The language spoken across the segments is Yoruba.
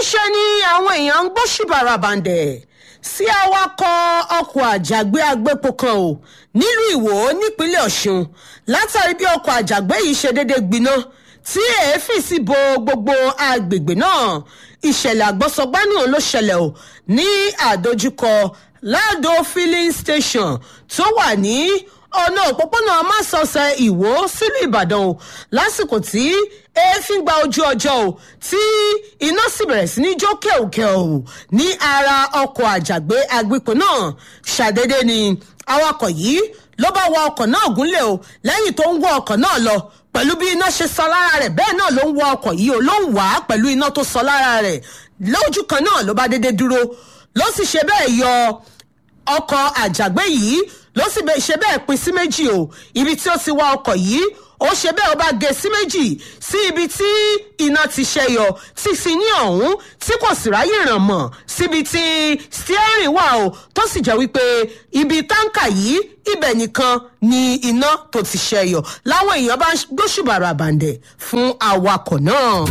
níṣẹ́ ni àwọn èèyàn ń gbóṣùbàrà bàǹdẹ̀ sí awakọ̀ ọkọ̀ àjàgbé agbépo kan o nílùú ìwò nípínlẹ̀ ọ̀ṣun látàrí bí ọkọ̀ àjàgbé yìí ṣe déédé gbiná tí èéfì sì bo gbogbo agbègbè náà ìṣẹ̀lẹ̀ àgbọ̀sọgbánú ló ṣẹlẹ̀ o ní àdójúkọ lado filling station tó wà ní ọ̀nà òpópónà másọ̀ọ̀sẹ̀ ìwó sílùú ìbàdàn o lásìkò tí èéfín gba ojú ọjọ́ o tí iná sì bẹ̀rẹ̀ sí ní jó kẹ̀kẹ́ o ní ara ọkọ̀ àjàgbé agbépo náà ṣàdédé ni awakọ̀ yìí ló bá wa ọkọ̀ náà gúnlẹ̀ o lẹ́yìn tó ń wọ ọkọ̀ náà lọ pẹ̀lú bí iná ṣe sọ lára rẹ̀ bẹ́ẹ̀ náà ló ń wọ ọkọ̀ yìí o ló ń wà á pẹ̀lú iná tó sọ lára rẹ̀ lójú kan náà ló bá dédé dúró ló sì ṣe bẹ́ẹ̀ yọ ọkọ̀ àjàgbé yìí ló sì ṣe bẹ́ẹ̀ pín sí méjì o ibi tí ó ti wá ọkọ̀ yìí ó ṣe bẹ́ẹ̀ ó bá gé sí méjì sí ibi tí iná ti ṣẹyọ tí sì ní ọ̀hún tí kò sì ráyè ràn mọ̀ síbi tí steering wà o tó sì jẹ́ wípé ibi táǹkà yìí ibẹ̀ nìkan ni iná tó ti ṣẹyọ láwọn èèyàn bá gbóṣùbàrà àbàǹdẹ̀ fún awakọ̀ náà.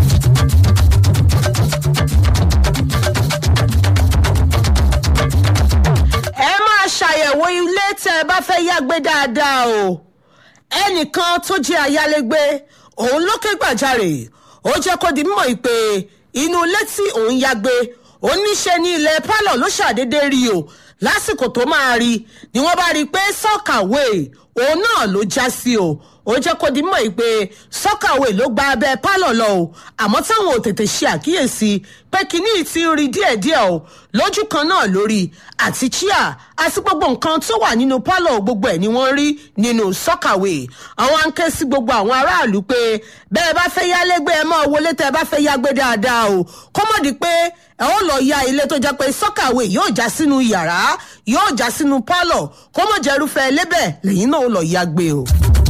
ẹ máa ṣàyẹ̀wò ilé tẹ́ ẹ bá fẹ́ yágbé dáadáa o ẹnìkan tó jẹ́ ayálégbé òun ló ké gbàjarè ó jẹ́ kó di mímọ̀ pé inú ilé tí òun yágbé oníṣẹ́ ní ilẹ̀ pálọ̀ ló ṣàdédé rí o lásìkò tó máa rí ni wọ́n bá rí i pé sọ́kàwé òun náà ló já sí o ó jẹ́ kó di mọ̀ pé sọ́kàwé ló gba abẹ́ pálọ̀ lọ o àmọ́ táwọn ò tètè ṣe àkíyèsí pé kínní ti ń rí díẹ̀díẹ̀ o lójú kan náà lórí àti chia àti gbogbo nǹkan tó wà nínú pálọ̀ gbogbo ẹ̀ ni wọ́n rí nínú sọ́kàwé àwọn á ń ké sí gbogbo àwọn aráàlú pé bẹ́ẹ̀ bá fẹ́ yálégbé ẹ máa wọlé tẹ́ ẹ bá fẹ́ yágbé dáadáa o kó mọ̀ di pé ẹ ó lọ ya ilé tó jẹ́ pé sọ́kàwé yóò já sínú yàrá yóò já sínú pálọ̀ kó mọ̀ jẹ́rúfẹ́ lébẹ̀ lẹ́yìn náà ó lọ yágbé o.